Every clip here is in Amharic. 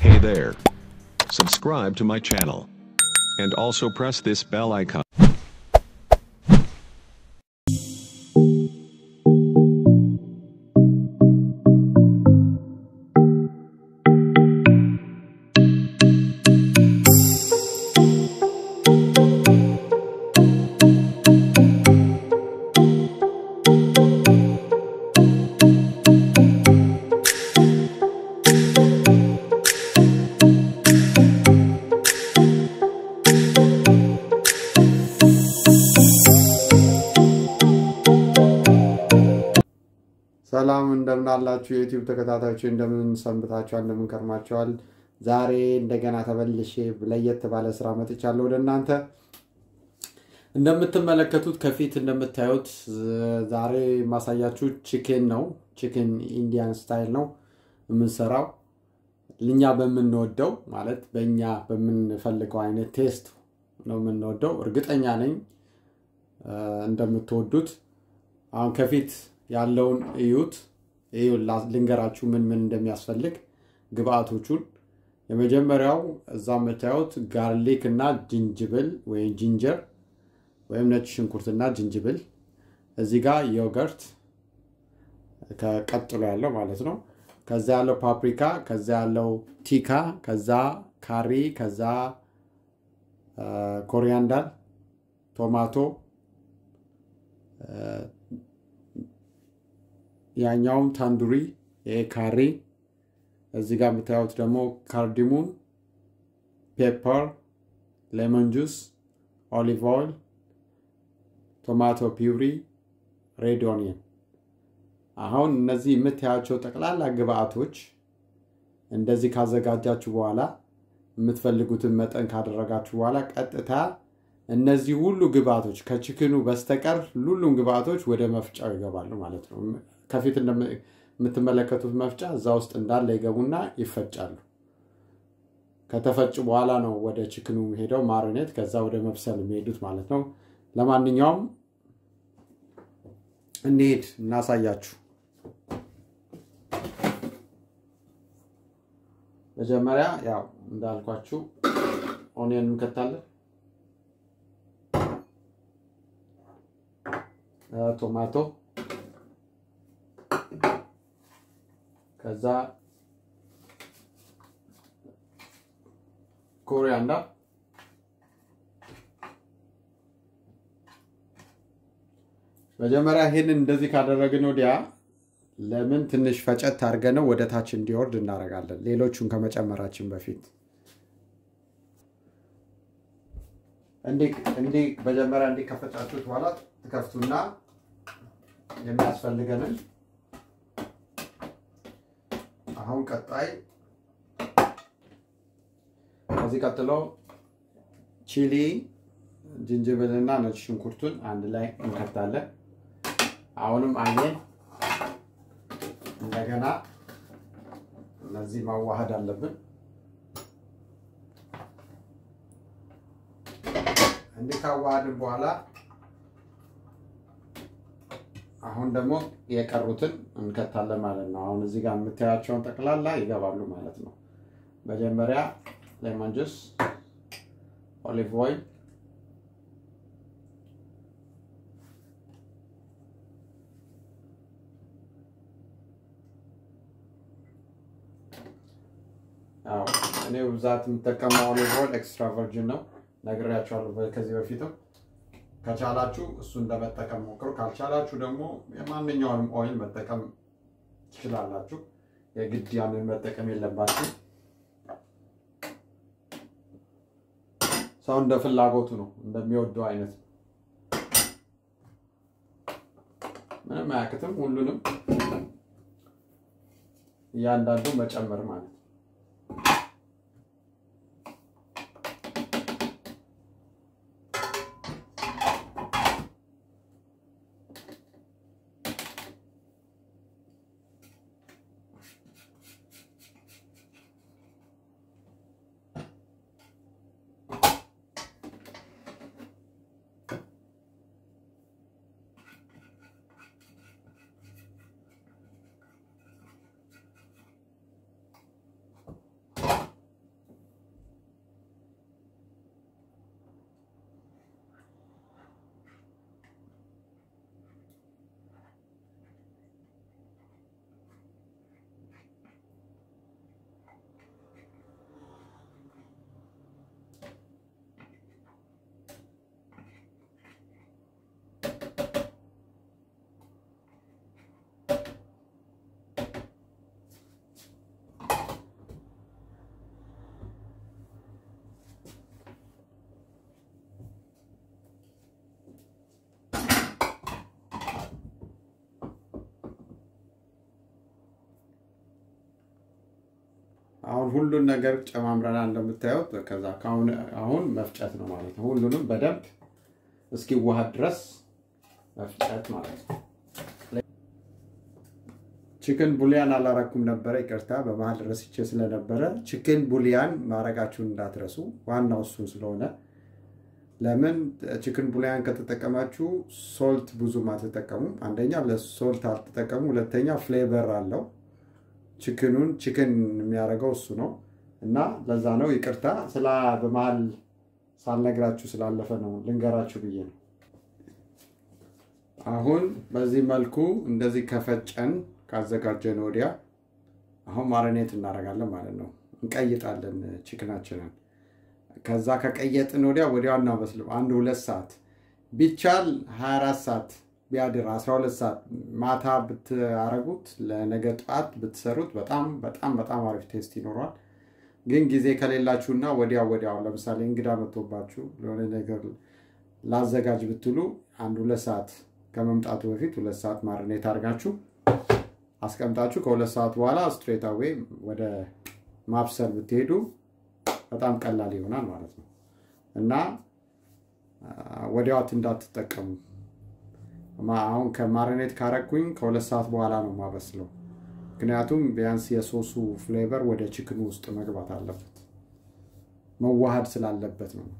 Hey there. Subscribe to my channel. And also press this bell icon. ሰላም እንደምን አላችሁ? የዩቲዩብ ተከታታዮች እንደምን ሰንብታችኋል? እንደምን ከርማችኋል? ዛሬ እንደገና ተመልሼ ለየት ባለ ስራ መጥቻለሁ ወደ እናንተ። እንደምትመለከቱት ከፊት እንደምታዩት ዛሬ የማሳያችሁ ቺክን ነው። ቺክን ኢንዲያን ስታይል ነው የምንሰራው እኛ በምንወደው ማለት በእኛ በምንፈልገው አይነት ቴስት ነው የምንወደው። እርግጠኛ ነኝ እንደምትወዱት። አሁን ከፊት ያለውን እዩት። ልንገራችሁ ምን ምን እንደሚያስፈልግ ግብአቶቹን። የመጀመሪያው እዛ የምታዩት ጋርሊክ እና ጅንጅብል ወይም ጂንጀር ወይም ነጭ ሽንኩርትና ጅንጅብል፣ እዚህ ጋር ዮገርት ከቀጥሎ ያለው ማለት ነው። ከዛ ያለው ፓፕሪካ፣ ከዛ ያለው ቲካ፣ ከዛ ካሪ፣ ከዛ ኮሪያንዳር፣ ቶማቶ ያኛውም ታንዱሪ ይሄ ካሪ፣ እዚህ ጋር የምታዩት ደግሞ ካርዲሙን፣ ፔፐር፣ ሌመን ጁስ፣ ኦሊቭ ኦይል፣ ቶማቶ ፒውሪ፣ ሬድ ኦኒየን። አሁን እነዚህ የምታያቸው ጠቅላላ ግብአቶች እንደዚህ ካዘጋጃችሁ በኋላ የምትፈልጉትን መጠን ካደረጋችሁ በኋላ ቀጥታ እነዚህ ሁሉ ግብአቶች ከችክኑ በስተቀር ሁሉም ግብአቶች ወደ መፍጫው ይገባሉ ማለት ነው። ከፊት የምትመለከቱት መፍጫ እዛ ውስጥ እንዳለ ይገቡና ይፈጫሉ። ከተፈጩ በኋላ ነው ወደ ችክኑ ሄደው ማሪኔት፣ ከዛ ወደ መብሰል የሚሄዱት ማለት ነው። ለማንኛውም እንሄድ እናሳያችሁ። መጀመሪያ ያው እንዳልኳችሁ ኦኒየን እንከታለን። ቶማቶ ከዛ ኮሪያንዳር መጀመሪያ ይህንን እንደዚህ ካደረግን ወዲያ ለምን ትንሽ ፈጨት አድርገነው ወደ ታች እንዲወርድ እናደርጋለን፣ ሌሎቹን ከመጨመራችን በፊት እንዲህ መጀመሪያ እንዲህ ከፈጫችሁት በኋላ ትከፍቱና የሚያስፈልገንን አሁን ቀጣይ ከዚህ ቀጥሎ ቺሊ ጅንጅብልና ነጭ ሽንኩርቱን አንድ ላይ እንከታለን። አሁንም አየን እንደገና እነዚህ ማዋሃድ አለብን። እንዲህ ካዋሃድን በኋላ አሁን ደግሞ የቀሩትን እንከታለን ማለት ነው። አሁን እዚህ ጋር የምታያቸውን ጠቅላላ ይገባሉ ማለት ነው። መጀመሪያ ሌሞን ጁስ፣ ኦሊቭ ኦይል፣ እኔ ብዛት የምጠቀመው ኦሊቭ ኦይል ኤክስትራ ቨርጅን ነው፣ ነግሬያቸዋለሁ ከዚህ በፊትም ከቻላችሁ እሱን ለመጠቀም ሞክሩ። ካልቻላችሁ ደግሞ የማንኛውንም ኦይል መጠቀም ትችላላችሁ። የግድ ያንን መጠቀም የለባችሁ። ሰው እንደ ፍላጎቱ ነው፣ እንደሚወደው አይነት ምንም አያክትም። ሁሉንም እያንዳንዱ መጨመር ማለት ነው። አሁን ሁሉን ነገር ጨማምረናል እንደምታዩት። ከዛ ከአሁን አሁን መፍጨት ነው ማለት ነው። ሁሉንም በደንብ እስኪዋሃድ ድረስ መፍጨት ማለት ነው። ቺክን ቡሊያን አላረኩም ነበረ፣ ይቅርታ በመሀል ረስቼ ስለነበረ። ቺክን ቡሊያን ማድረጋችሁን እንዳትረሱ፣ ዋናው እሱን ስለሆነ ለምን ቺክን ቡሊያን ከተጠቀማችሁ ሶልት ብዙም አትጠቀሙም። አንደኛ ለሶልት አትጠቀሙ፣ ሁለተኛ ፍሌቨር አለው። ቺክኑን ቺክን የሚያደርገው እሱ ነው እና ለዛ ነው ይቅርታ ስላ በመሀል ሳልነግራችሁ ስላለፈ ነው ልንገራችሁ ብዬ ነው። አሁን በዚህ መልኩ እንደዚህ ከፈጨን ካዘጋጀን ወዲያ አሁን ማረኔት እናደርጋለን ማለት ነው። እንቀይጣለን ቺክናችንን ከዛ ከቀየጥን ወዲያ ወዲያው እናበስልም። አንድ ሁለት ሰዓት ቢቻል 24 ሰዓት ቢያድር 12 ሰዓት ማታ ብታረጉት ለነገ ጠዋት ብትሰሩት በጣም በጣም በጣም አሪፍ ቴስት ይኖረዋል። ግን ጊዜ ከሌላችሁና ወዲያው ወዲያው ለምሳሌ እንግዳ መጥቶባችሁ ለሆነ ነገር ላዘጋጅ ብትሉ አንድ ሁለት ሰዓት ከመምጣቱ በፊት ሁለት ሰዓት ማርኔት አድርጋችሁ አስቀምጣችሁ ከሁለት ሰዓት በኋላ ስትሬት አዌ ወደ ማብሰል ብትሄዱ በጣም ቀላል ይሆናል ማለት ነው እና ወዲያዋት እንዳትጠቀሙ። አሁን ከማሪኔት ካረኩኝ ከሁለት ሰዓት በኋላ ነው ማበስለው። ምክንያቱም ቢያንስ የሶሱ ፍሌቨር ወደ ችክኑ ውስጥ መግባት አለበት፣ መዋሃድ ስላለበት ነው።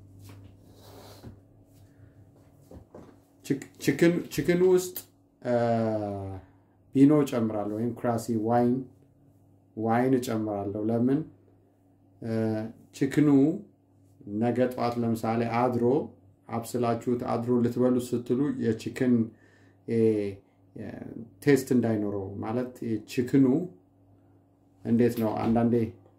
ችክኑ ውስጥ ቢኖ እጨምራለሁ ወይም ክራሲ ዋይን ዋይን እጨምራለሁ። ለምን ችክኑ ነገ ጠዋት ለምሳሌ አድሮ አብስላችሁት አድሮ ልትበሉት ስትሉ የችክን ቴስት እንዳይኖረው ማለት ችክኑ እንዴት ነው አንዳንዴ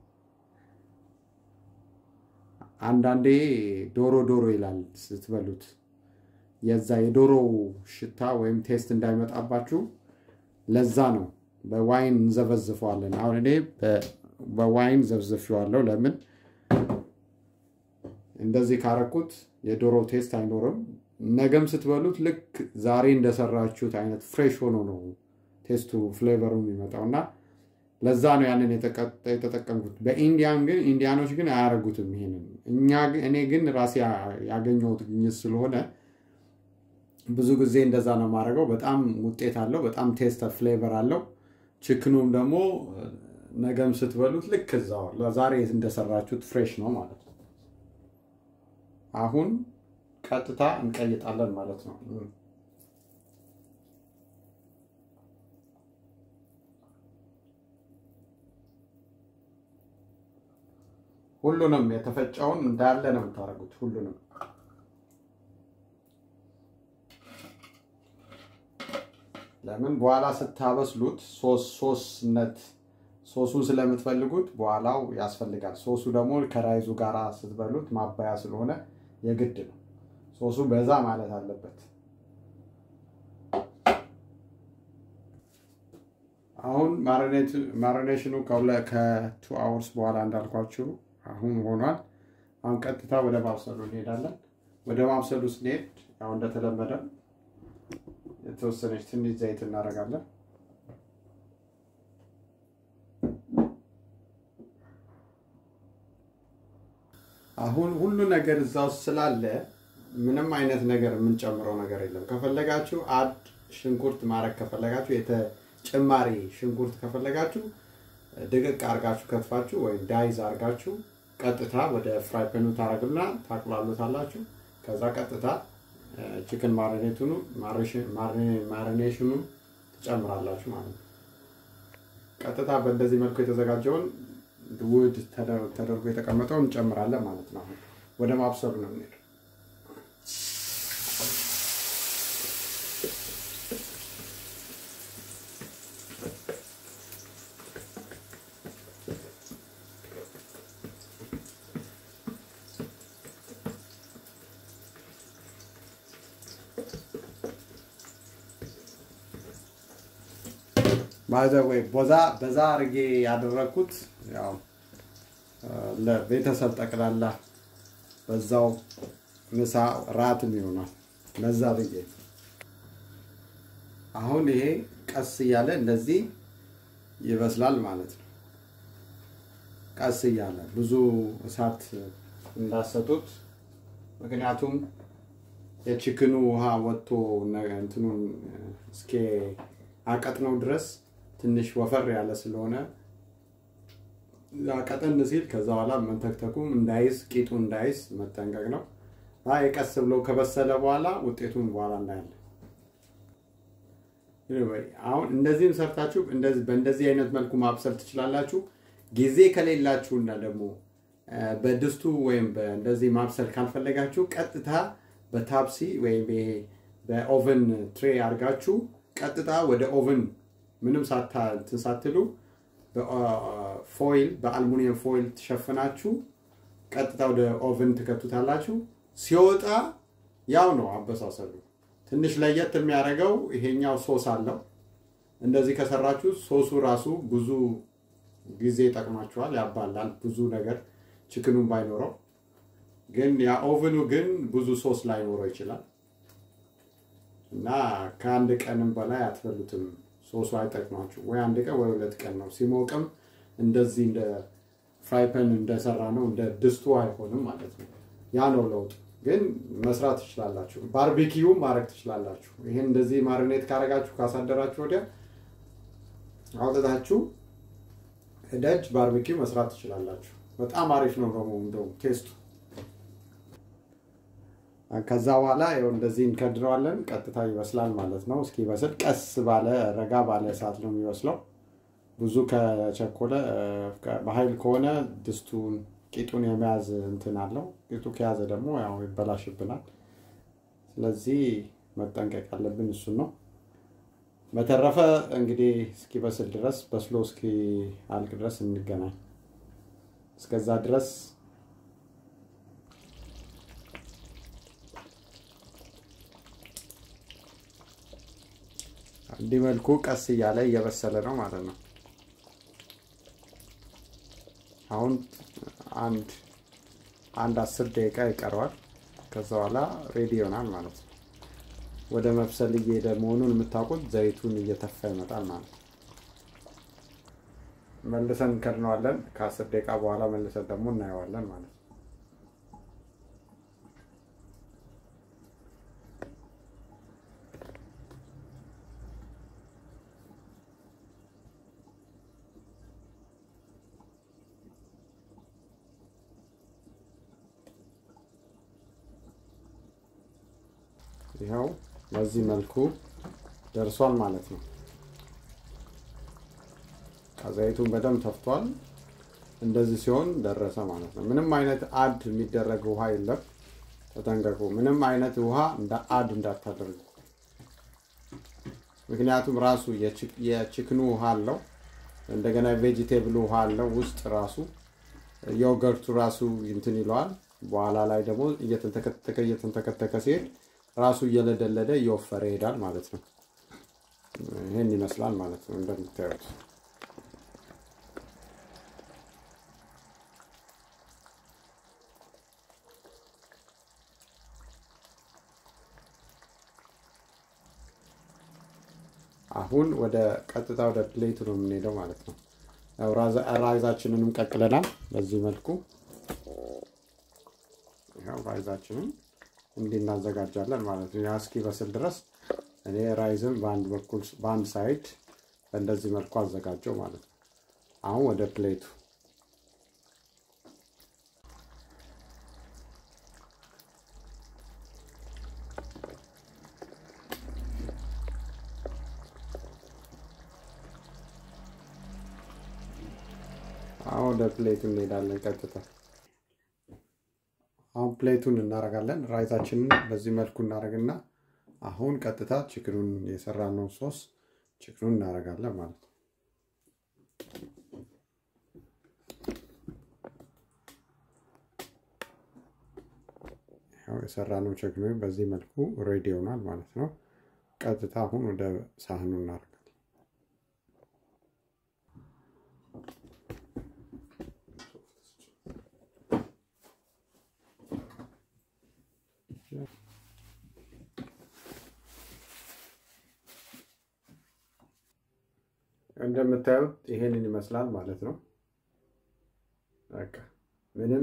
አንዳንዴ ዶሮ ዶሮ ይላል ስትበሉት የዛ የዶሮው ሽታ ወይም ቴስት እንዳይመጣባችሁ ለዛ ነው በዋይን እንዘበዝፈዋለን። አሁን እኔ በዋይን ዘብዝፌዋለሁ። ለምን እንደዚህ ካረኩት የዶሮ ቴስት አይኖርም። ነገም ስትበሉት ልክ ዛሬ እንደሰራችሁት አይነት ፍሬሽ ሆኖ ነው ቴስቱ ፍሌቨሩ የሚመጣው እና ለዛ ነው ያንን የተጠቀምኩት። በኢንዲያን ግን ኢንዲያኖች ግን አያደርጉትም ይሄንን። እኛ እኔ ግን ራሴ ያገኘሁት ግኝት ስለሆነ ብዙ ጊዜ እንደዛ ነው የማደርገው። በጣም ውጤት አለው። በጣም ቴስት ፍሌቨር አለው። ችክኑም ደግሞ ነገም ስትበሉት ልክ እዛው ለዛሬ እንደሰራችሁት ፍሬሽ ነው ማለት ነው። አሁን ቀጥታ እንቀይጣለን ማለት ነው። ሁሉንም የተፈጨውን እንዳለ ነው የምታደርጉት። ሁሉንም ለምን በኋላ ስታበስሉት ሶስ ሶስነት ሶሱን ስለምትፈልጉት በኋላው ያስፈልጋል። ሶሱ ደግሞ ከራይዙ ጋር ስትበሉት ማባያ ስለሆነ የግድ ነው። ሶሱ በዛ ማለት አለበት። አሁን ማሪኔሽኑ ከቱ አወርስ በኋላ እንዳልኳችሁ አሁን ሆኗል። አሁን ቀጥታ ወደ ማብሰሉ እንሄዳለን። ወደ ማብሰሉ ስንሄድ ያው እንደተለመደ የተወሰነች ትንሽ ዘይት እናደርጋለን። አሁን ሁሉ ነገር እዛ ውስጥ ስላለ ምንም አይነት ነገር የምንጨምረው ነገር የለም። ከፈለጋችሁ አድ ሽንኩርት ማድረግ ከፈለጋችሁ የተጨማሪ ሽንኩርት ከፈለጋችሁ ድቅቅ አርጋችሁ ከትፋችሁ ወይም ዳይዝ አርጋችሁ ቀጥታ ወደ ፍራይ ፔኑ ታረግና ታቁላሉታላችሁ። ከዛ ቀጥታ ቺክን ማሪኔቱኑ ማሪኔሽኑ ትጨምራላችሁ ማለት ነው። ቀጥታ በእንደዚህ መልኩ የተዘጋጀውን ውድ ተደርጎ የተቀመጠውን እንጨምራለን ማለት ነው። ወደ ማብሰሉ ነው የምንሄድ። ባይዘወይ ቦዛ በዛ አርጌ ያደረግኩት ያው ለቤተሰብ ጠቅላላ በዛው ምሳ ራትም ይሆናል። ለዛ ብዬ አሁን ይሄ ቀስ እያለ እንደዚህ ይበስላል ማለት ነው። ቀስ እያለ ብዙ እሳት እንዳሰጡት። ምክንያቱም የችክኑ ውሃ ወጥቶ እንትኑን እስኪ አቀጥነው ድረስ ትንሽ ወፈር ያለ ስለሆነ ቀጠን ሲል ከዛ በኋላ መንተክተኩም እንዳይዝ ቂጡ እንዳይዝ መጠንቀቅ ነው። የቀስ ብሎ ከበሰለ በኋላ ውጤቱን በኋላ እናያለን። አሁን እንደዚህም ሰርታችሁ በእንደዚህ አይነት መልኩ ማብሰል ትችላላችሁ። ጊዜ ከሌላችሁና ደግሞ በድስቱ ወይም እንደዚህ ማብሰል ካልፈለጋችሁ ቀጥታ በታፕሲ ወይም ይሄ በኦቨን ትሬ አድርጋችሁ ቀጥታ ወደ ኦቨን ምንም ሳትሉ በፎይል በአልሙኒየም ፎይል ትሸፍናችሁ ቀጥታ ወደ ኦቨን ትከቱታላችሁ። ሲወጣ ያው ነው አበሳሰሉ። ትንሽ ለየት የሚያደርገው ይሄኛው ሶስ አለው። እንደዚህ ከሰራችሁ ሶሱ ራሱ ብዙ ጊዜ ይጠቅማችኋል፣ ያባላል ብዙ ነገር ችክኑን ባይኖረው ግን ያ ኦቨኑ ግን ብዙ ሶስ ላይኖረው ይችላል እና ከአንድ ቀንም በላይ አትበሉትም። ሶሱ አይጠቅማችሁ ወይ አንድ ቀን ወይ ሁለት ቀን ነው። ሲሞቅም እንደዚህ እንደ ፍራይፐን እንደሰራ ነው እንደ ድስቱ አይሆንም ማለት ነው። ያ ነው ለውጥ። ግን መስራት ትችላላችሁ። ባርቢኪዩ ማድረግ ትችላላችሁ። ይህን እንደዚህ ማሪኔት ካረጋችሁ ካሳደራችሁ ወዲያ አውጥታችሁ ደጅ ባርቢኪው መስራት ትችላላችሁ። በጣም አሪፍ ነው ደግሞ እንደውም ቴስቱ። ከዛ በኋላ ይኸው እንደዚህ እንከድረዋለን። ቀጥታ ይበስላል ማለት ነው። እስኪበስል ቀስ ባለ ረጋ ባለ እሳት ነው የሚበስለው። ብዙ ከቸኮለ በኃይል ከሆነ ድስቱን ቂጡን የመያዝ እንትን አለው። ቂጡ ከያዘ ደግሞ ያው ይበላሽብናል። ስለዚህ መጠንቀቅ ያለብን እሱን ነው። በተረፈ እንግዲህ እስኪበስል ድረስ በስሎ እስኪ አልቅ ድረስ እንገናኝ። እስከዛ ድረስ እንዲህ መልኩ ቀስ እያለ እየበሰለ ነው ማለት ነው። አሁን አንድ አንድ አስር ደቂቃ ይቀረዋል። ከዛ በኋላ ሬዲ ይሆናል ማለት ነው። ወደ መብሰል እየሄደ መሆኑን የምታውቁት ዘይቱን እየተፋ ይመጣል ማለት ነው። መልሰን እንከድነዋለን። ከአስር ደቂቃ በኋላ መልሰን ደግሞ እናየዋለን ማለት ነው። ይኸው በዚህ መልኩ ደርሷል ማለት ነው። ዘይቱን በደንብ ተፍቷል። እንደዚህ ሲሆን ደረሰ ማለት ነው። ምንም አይነት አድ የሚደረግ ውሃ የለም። ተጠንቀቁ። ምንም አይነት ውሃ እንደ አድ እንዳታደርጉ። ምክንያቱም ራሱ የችክኑ ውሃ አለው፣ እንደገና ቬጂቴብል ውሃ አለው ውስጥ ራሱ ዮገርቱ ራሱ እንትን ይለዋል። በኋላ ላይ ደግሞ እየተንተከተከ እየተንተከተከ ሲሄድ ራሱ እየለደለደ እየወፈረ ይሄዳል ማለት ነው። ይህን ይመስላል ማለት ነው እንደምታዩት። አሁን ወደ ቀጥታ ወደ ፕሌቱ ነው የምንሄደው ማለት ነው። ራይዛችንንም ቀቅለናል በዚህ መልኩ ራይዛችንን እንዲህ እናዘጋጃለን ማለት ነው። ያ እስኪበስል ድረስ እኔ ራይዝን በአንድ በኩል በአንድ ሳይድ በእንደዚህ መልኩ አዘጋጀው ማለት ነው። አሁን ወደ ፕሌቱ አሁን ወደ ፕሌቱ እንሄዳለን ቀጥታ አሁን ፕሌቱን እናደርጋለን። ራይዛችንን በዚህ መልኩ እናደርግና አሁን ቀጥታ ችክኑን የሰራነው ሶስ ችክኑን እናደርጋለን ማለት ነው። ያው የሰራነው ችክኑ በዚህ መልኩ ሬዲ ይሆናል ማለት ነው። ቀጥታ አሁን ወደ ሳህኑ እናደርጋለን። እንደምታዩት ይሄንን ይመስላል ማለት ነው። በቃ ምንም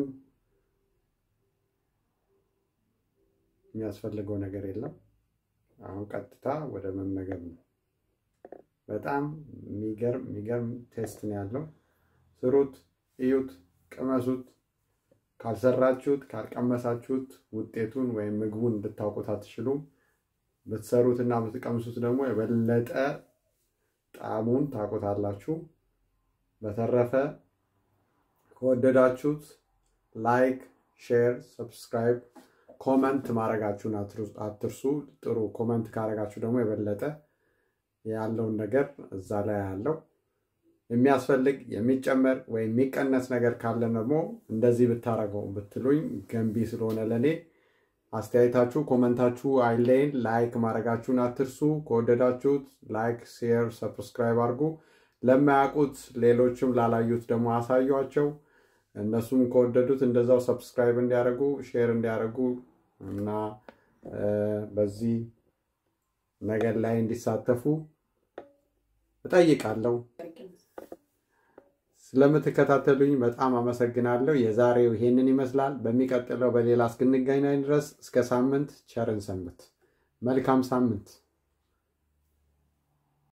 የሚያስፈልገው ነገር የለም። አሁን ቀጥታ ወደ መመገብ ነው። በጣም የሚገርም የሚገርም ቴስት ነው ያለው። ስሩት፣ እዩት፣ ቅመሱት። ካልሰራችሁት ካልቀመሳችሁት ውጤቱን ወይም ምግቡን እንድታውቁት አትችሉም። ብትሰሩት እና ብትቀምሱት ደግሞ የበለጠ ጣዕሙን ታውቁታላችሁ። በተረፈ ከወደዳችሁት ላይክ፣ ሼር፣ ሰብስክራይብ፣ ኮመንት ማድረጋችሁን አትርሱ። ጥሩ ኮመንት ካደረጋችሁ ደግሞ የበለጠ ያለውን ነገር እዛ ላይ ያለው የሚያስፈልግ የሚጨመር ወይም የሚቀነስ ነገር ካለ ደግሞ እንደዚህ ብታረገው ብትሉኝ ገንቢ ስለሆነ ለእኔ አስተያየታችሁ ኮመንታችሁ አይለይን። ላይክ ማድረጋችሁን አትርሱ። ከወደዳችሁት ላይክ፣ ሼር፣ ሰብስክራይብ አድርጉ። ለማያውቁት ሌሎችም ላላዩት ደግሞ አሳዩቸው። እነሱም ከወደዱት እንደዛው ሰብስክራይብ እንዲያደርጉ ሼር እንዲያደርጉ እና በዚህ ነገር ላይ እንዲሳተፉ እጠይቃለሁ። ስለምትከታተሉኝ በጣም አመሰግናለሁ። የዛሬው ይሄንን ይመስላል። በሚቀጥለው በሌላ እስክንገናኝ ድረስ እስከ ሳምንት ቸርን ሰንብት። መልካም ሳምንት